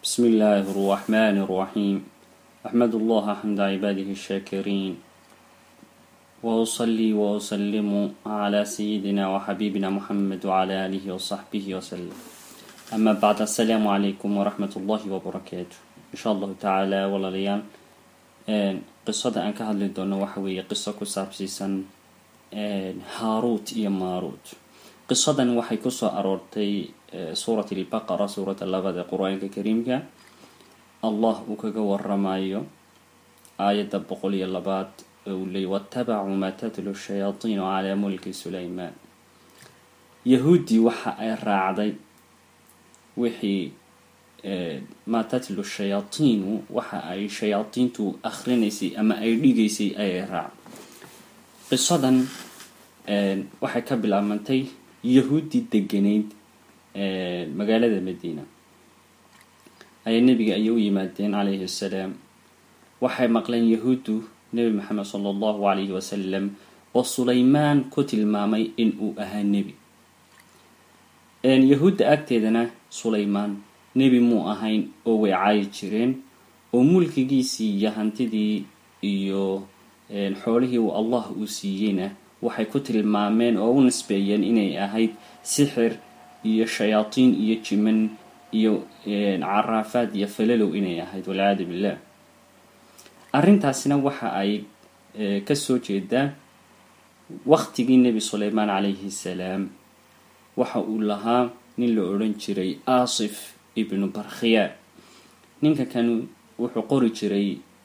بسم الله الرحمن الرحيم أحمد الله حمد عباده الشاكرين وأصلي وأسلم على سيدنا وحبيبنا محمد وعلى آله وصحبه وسلم أما بعد السلام عليكم ورحمة الله وبركاته إن شاء الله تعالى ولليان قصة أن كهدل دون وحوي قصة كسابسيسا هاروت إيا ماروت qisadan waxay kusoo aroortay suurat albaqara suuradda labada qur-aanka kariimka allah uu kaga waramayo aayadda boqol iyo labaad uu leey watabacuu maa tatlu shayaatiinu calaa mulki sulaymaan yahuuddii waxa ay raacday wixii maa tatlu shayaatiinu waxa ay shayaadiintu akhrinaysay ama ay dhigaysay ayay raacday qisadan waxay ka bilaabantay yahuuddii deganayd magaalada madiina ayaa nebiga ayay u yimaadeen calayhi assalaam waxay maqleen yahuuddu nebi maxamed sala allahu calayhi wasalam oo sulaymaan ku tilmaamay in uu ahaa nebi yahuudda agteedana sulaymaan nebi muu ahayn oo way caayi jireen oo mulkigiisii iyo hantidii iyo xoolihii uu allah uu siiyeyna waxay ku tilmaameen oo u nisbeeyeen inay ahayd sixir iyo shayaatiin iyo jiman iyo caraafaad iyo falalow inay ahayd walciyaadu billah arrintaasina waxa ay kasoo jeedaa waqtigii nebi sulaymaan calayhi salaam waxa uu lahaa nin la odhan jiray asif ibnu barkhiya ninka kan wuxuu qori jiray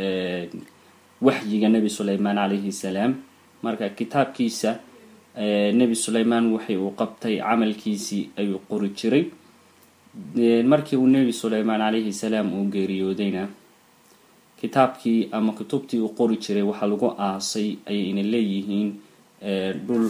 waxyiga nebi sulaymaan calayhi salaam marka kitaabkiisa nebi sulaymaan waxay uu qabtay camalkiisii ayuu qori jiray markii uu nebi sulaymaan calayhi salaam uu geeriyoodayna kitaabkii ama kutubtii uu qori jiray waxaa lagu aasay ayayna leeyihiin dhul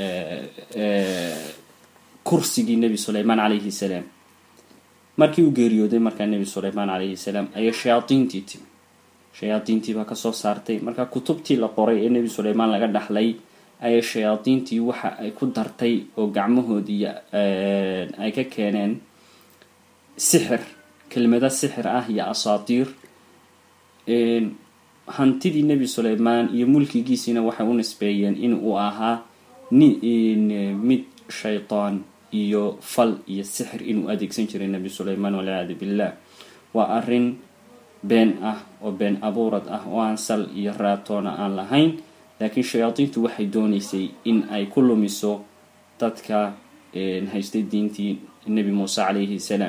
kursigii nebi sulaymaan calayhi salaam markii uu geeriyooday markaa nebi sulaymaan calayhi salaam ayaa shayaadiintii timi shayaadiintii baa kasoo saartay marka kutubtii la qoray ee nebi sulaymaan laga dhaxlay ayaa shayaadiintii waxa ay ku dartay oo gacmahoodii ay ka keeneen sixir kelmado sixir ah iyo asaatiir hantidii nebi sulaymaan iyo mulkigiisiina waxay u nisbeeyeen in uu ahaa mid shaytaan iyo fal iyo sixir inuu adeegsan jiray nebi sulaymaan walciyaadu billah waa arrin been ah oo been abuurad ah oo aan sal iyo raatoona aan lahayn laakiin shayaadiintu waxay doonaysay in ay ku lumiso dadka haystay diintii nebi muuse calayhi salaam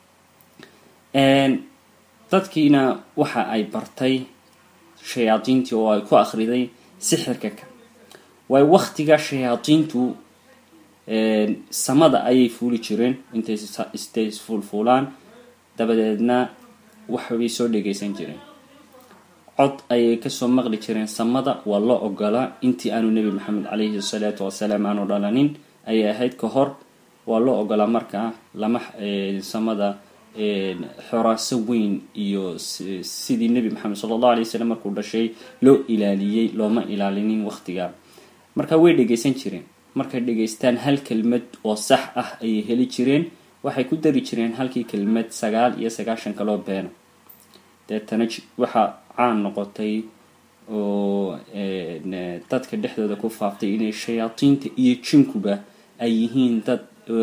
dadkiina waxa ay bartay shayaadiintii oo ay ku akhriday sixirka ka waayo waktiga shayaadiintu samada ayay fuuli jireen intay istay isfuulfuulaan dabadeedna waxbay soo dhegaysan jireen cod ayay kasoo maqli jireen samada waa loo ogolaa intii aanu nebi maxamed calayhi salaatu wasalaam aanu dhalanin ayay ahayd ka hor waa loo ogolaa markaa lama samada xoraaso weyn iyo sidii nebi maxamed sala allahu alay wasalam markuu dhashay loo ilaaliyey looma ilaalinin waqtigaa marka way dhegaysan jireen markay dhegaystaan hal kelmad oo sax ah ayay heli jireen waxay ku dari jireen halkii kelmad sagaal iyo sagaashan kaloo beena deetana waxaa caan noqotay oo dadka dhexdooda ku faaftay inay shayaadiinta iyo jinkuba ay yihiin dad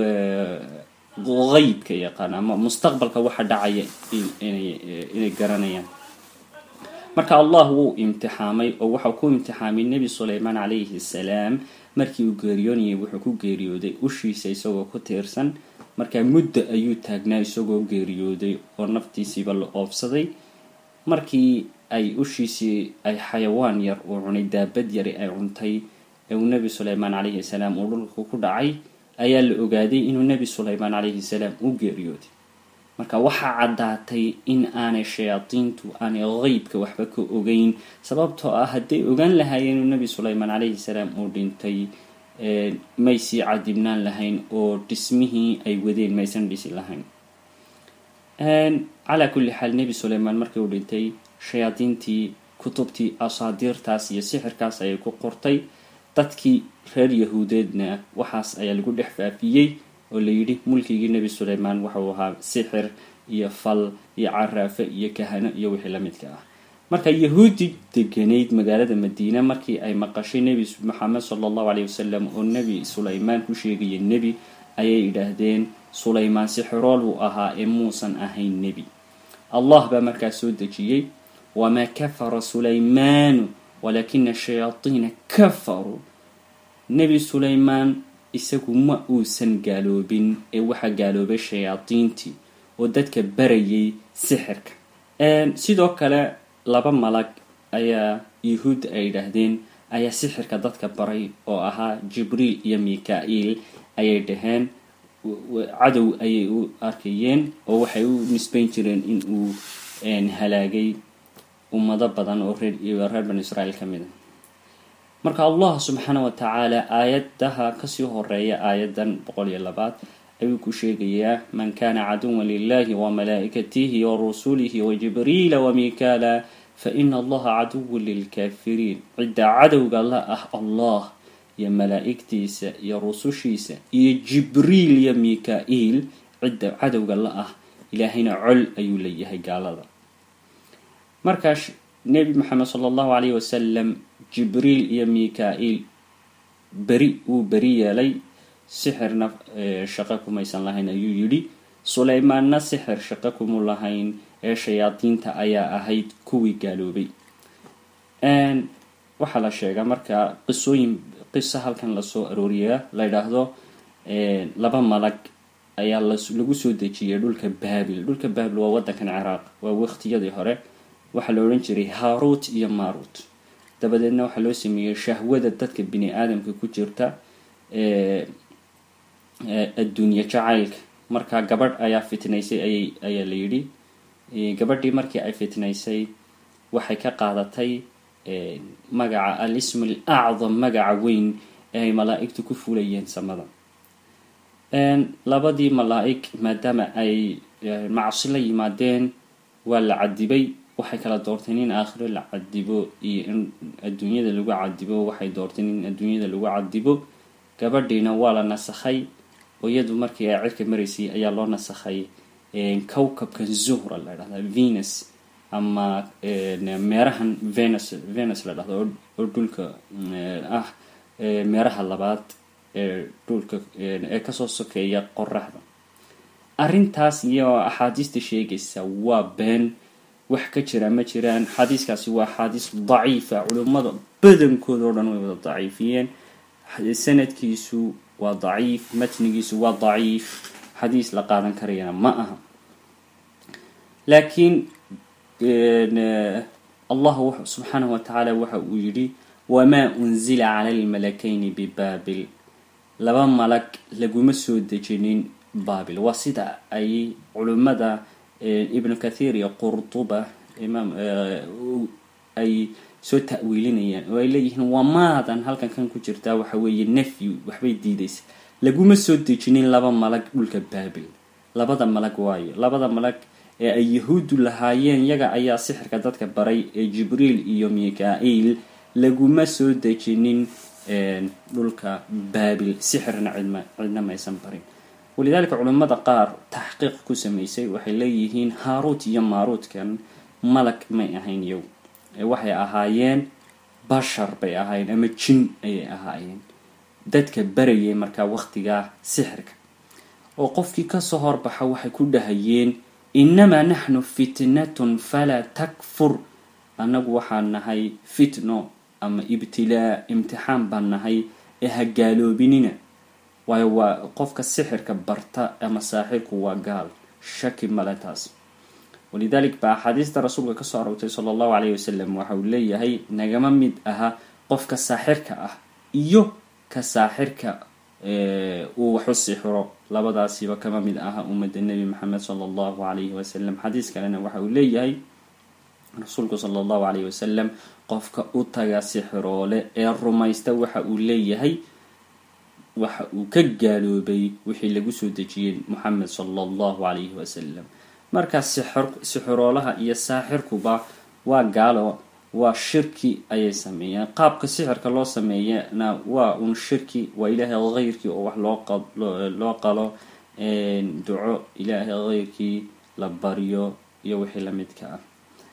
qeybka yaqaan ama mustaqbalka waxa dhacaya inay garanayaan marka allah wuu imtixaamay oo waxau ku imtixaamay nebi sulaymaan calayhi salaam markii uu geeriyoonayay wuxuu ku geeriyooday ushiisa isagoo ku tiirsan markaa muddo ayuu taagnaa isagoo geeriyooday oo naftiisiiba la oobsaday markii ay ushiisii ay xayawaan yar uu cunay daabad yari ay cuntay ee uu nebi sulaymaan calayhi salaam uu dhulka ku dhacay ayaa la ogaaday inuu nebi sulaymaan calayhi salaam u geeriyooday marka waxaa caddaatay in aanay shayaadiintu aanay qeybka waxba ka ogeyn sababtoo ah hadday ogaan lahaayeen inuu nebi sulaymaan calayhi salaam uu dhintay may sii cadibnaan lahayn oo dhismihii ay wadeen maysan dhisi lahayn calaa kulli xaal nebi sulaymaan markii uu dhintay shayaadiintii kutubtii asaadiirtaas iyo sixirkaas ayay ku qortay dadkii reer yahuudeedna waxaas ayaa lagu dhex faafiyey oo layidhi mulkigii nebi sulaymaan waxau ahaa sixir iyo fal iyo caraafe iyo kahano iyo wixii la midka ah marka yahuudi deganayd magaalada madiine markii ay maqashay nebi maxamed sala allahu caleyhi wasalam oo nebi sulaymaan ku sheegaya nebi ayay yidhaahdeen sulaymaan sixirool uu ahaa ee muusan ahayn nebi allah baa markaa soo dejiyey wamaa kafara sulaymaanu walaakina shayaadiina kafaruu nebi sulaymaan isagu ma uusan gaaloobin ee waxaa gaaloobay shayaadiintii oo dadka barayay sixirka sidoo kale laba malag ayaa yahuudda ay yidhaahdeen ayaa sixirka dadka baray oo ahaa jibriil iyo mika-iil ayay dhaheen cadow ayay u arkayeen oo waxay u nisbayn jireen in uu halaagay ummado badan oo reer reer banu israa'iil ka mid a marka allah subxaana wa tacaala aayadaha kasii horeeya aayadan boqol iyo labaad ayuu ku sheegayaa man kana caduwan lilahi wamalaa'ikatihi warusulihi wajibriila wamikaala faina allaha caduwun lilkaafiriin cidda cadowga la ah allah iyo malaa'igtiisa iyo rusushiisa iyo jibriil iyo mika-iil cidda cadowga la ah ilaahayna col ayuu leeyahay gaalada markaas nebi maxamed sala allahu caleyhi wasalam jibriil iyo mika-iil beri wuu beri yeelay sixirna shaqo kumaysan lahayn ayuu yidhi sulaymaanna sixir shaqo kumu lahayn ee shayaadiinta ayaa ahayd kuwii gaaloobay waxaa la sheegaa marka qisooyin qiso halkan lasoo arooriyaa la yidhaahdo laba malag ayaa lagu soo dejiyay dhulka baabil dhulka baabil waa wadankan ciraaq waa waqtiyadii hore waxaa la odhan jiray haruut iyo marut dabadeedna waxaa loo sameeyey shahwada dadka bini aadamka ku jirta adduunye jacaylka marka gabadh ayaa fitnaysay ayay ayaa la yidhi gabadhii markii ay fitnaysay waxay ka qaadatay magaca al ism al acdam magaca weyn ee ay malaa-igtu ku fulayeen samada labadii malaa-ig maadaama ay macsi la yimaadeen waa la cadibay waxay kala doorteen in aakhiro la cadibo iyo in adduunyada lagu cadibo waxay doorteen in adduunyada lagu cadibo gabadhiina waa la nasakhay oo iyadu markii ay cirka maraysay ayaa loo nasakhay cowcabkan zuhra la dhahda venus ama meerahan venus venus la dhahdo oo dhulka ah meeraha labaad ee dhulka ee kasoo sokeeya qoraxda arrintaas iyo axaadiista sheegaysa waa been wax ka jira ma jiraan xadiiskaasi waa xaadiis daciifa culimmada badankooda oo dhan way wada daciifiyeen sanadkiisu waa daciif matnigiisu waa daciif xadiis la qaadan karayana ma aha laakiin allah subxaanahu wa tacaala waxa uu yidhi wamaa unzila cala almalakayni bibaabil laba malag laguma soo dejinin baabil waa sida ay culimmada ibnu kathiir iyo qurtuba imaam ay soo ta'wiilinayaan oo ay leeyihiin waa maadan halkan kan ku jirtaa waxa weeye nafyu waxbay diidaysa laguma soo dejinin laba malag dhulka baabil labada malag waayo labada malag ee ay yahuuddu lahaayeen yaga ayaa sixirka dadka baray ee jibriil iyo mika-iil laguma soo dejinin dhulka baabil sixirna cidma cidna maysan barin walidaalika culimmada qaar taxqiiq ku samaysay waxay leeyihiin haaruut iyo maaruutkan malag may ahayn yow waxay ahaayeen bashar bay ahaayeen ama jin ayay ahaayeen dadka barayay markaa waqtigaa sixirka oo qofkii kasoo horbaxa waxay ku dhahayeen innamaa naxnu fitnatun falaa takfur annagu waxaan nahay fitno ama ibtilaa imtixaan baan nahay ee ha gaaloobinina waayo waa qofka sixirka barta ama saaxirku waa gaal shaki male taas walidalik ba axaadiista rasuulka kasoo aroortay sala allahu caleyhi wasalam waxa uu leeyahay nagama mid aha qofka saaxirka ah iyo ka saaxirka uu waxu sixiro labadaasiba kama mid aha ummadda nebi maxamed sala allahu calayhi wasalam xadiis kalena waxa uu leeyahay rasuulku sala allahu calayhi wasalam qofka u taga sixiroole ee rumaysta waxa uu leeyahay waxa uu ka gaaloobay wixii lagu soo dejiyey moxamed sala allahu calayhi wasalam markaa sixiroolaha iyo saaxirkuba waa gaalo waa shirki ayay sameeyeen qaabka sixirka loo sameeyana waa un shirki waa ilaahay heyrkii oo wax loo loo qalo duco ilaahay heyrkii la baryo iyo wixii lamidka ah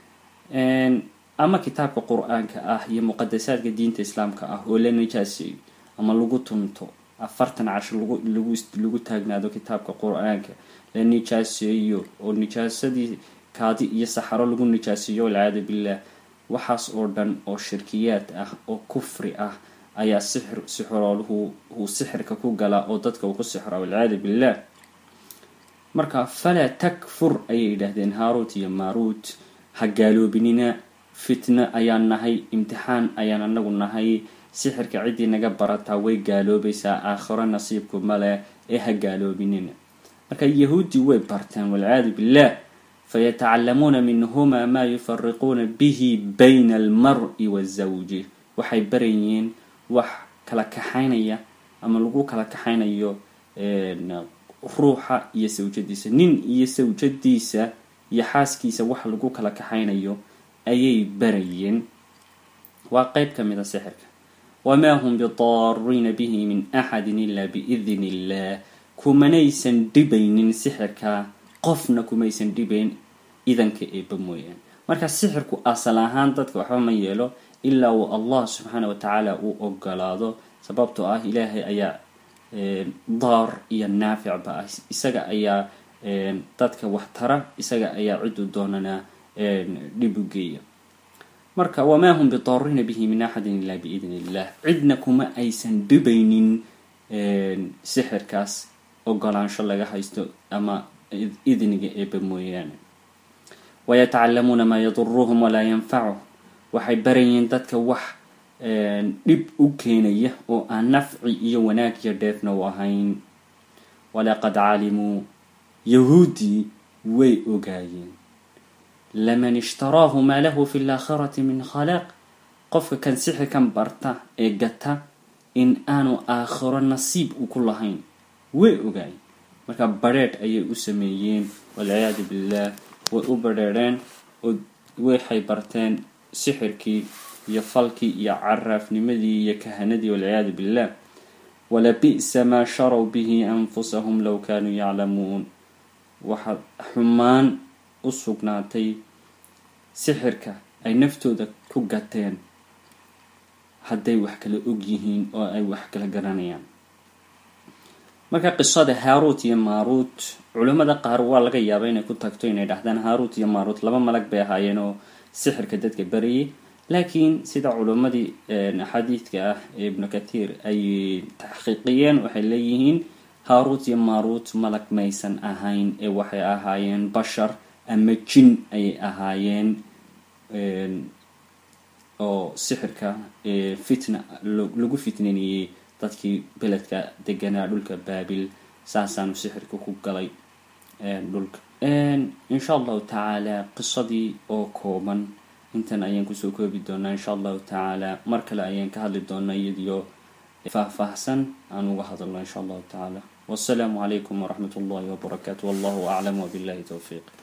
ama kitaabka qur-aanka ah iyo muqadasaadka diinta islaamka ah oo la nijaaseeyo ama lagu tunto afartan casho lagu lagu taagnaado kitaabka qur-aanka la nijaaseeyo oo nijaasadii kaadi iyo saxaro lagu nijaaseeyo walciyaadu billah waxaas oo dhan oo shirkiyaad ah oo kufri ah ayaa sixir sixrooluhu uu sixirka ku galaa oo dadka uu ku sixra walciyaadu billah marka falaa takfur ayay yidhaahdeen haarut iyo maarut ha gaaloobinina fitno ayaan nahay imtixaan ayaan anagu nahay sixirka ciddii naga barataa way gaaloobaysaa aakhiro nasiibku male ee ha gaaloobinina marka yahuuddii way barteen walciyaadu billah fayatacallamuuna minhuma maa yufariquuna bihi bayna almar-i wazawji waxay barayeen wax kala kaxaynaya ama lagu kala kaxaynayo ruuxa iyo sawjadiisa nin iyo sawjadiisa iyo xaaskiisa wax lagu kala kaxaynayo ayay barayeen waa qeyb ka mid a sixirka wamaa hum bidaariina bihi min axadin ilaa biidni illah kumanaysan dhibaynin sixirka qofna kumaysan dhibayn idanka eeba mooyaane marka sixirku asal ahaan dadka waxba ma yeelo ilaa uu allah subxaana wa tacaala uu ogolaado sababtoo ah ilaahay ayaa daar iyo naaficba ah isaga ayaa dadka wax tara isaga ayaa cidu doonana dhib u geeya marka wamaa hum bidaariina bihi min axadin ilaa biidni illah cidna kuma aysan dhibaynin sixirkaas ogolaansho laga haysto ama idniga eeba mooyaane wayatacallamuuna maa yaduruhum walaa yanfacuhum waxay barayeen dadka wax dhib u keenaya oo aan nafci iyo wanaag iyo dheefna u ahayn walaqad calimuu yahuuddii way ogaayeen laman ishtaraahu maa lahu fi laakhirati min khalaaq qofka kan sixirkan barta ee gata in aanu aakhiro nasiib u ku lahayn way ogaayeen marka badrheedh ayay u sameeyeen walciyaadu billah way u badrheedheen oo waxay barteen sixirkii iyo falkii iyo caraafnimadii iyo kahanadii walciyaadu billah walabi'sa maa sharow bihi anfusahum low kaanuu yaclamuun waxaa xumaan u sugnaatay sixirka ay naftooda ku gateen hadday wax kala og yihiin oo ay wax kala garanayaan marka qisada haarut iyo maarut culimmada qaar waa laga yaaba inay ku tagto inay dhahdaan haarut iyo maarut laba malag bay ahaayeen oo sixirka dadka barayay laakiin sida culimmadii xadiidka ah ee ibnu kathiir ay taxqiiqiyeen waxay leeyihiin haarut iyo maarut malag maysan ahayn ee waxay ahaayeen bashar ama jin ayay ahaayeen oo sixirka fitna lagu fitnaniyey dadkii beledka deganaa dhulka baabil saasaanu sixirka ku galay dhulka insha allahu tacaala qisadii oo kooban intan ayaan kusoo koobi doonaa insha allahu tacaala mar kale ayaan ka hadli doonaa iyadiyo faahfaahsan aan uga hadalno insha allahu tacaala wasalaamu calaykum waraxmat ullahi wabarakaatu wallahu aclam wabillahi towfiiq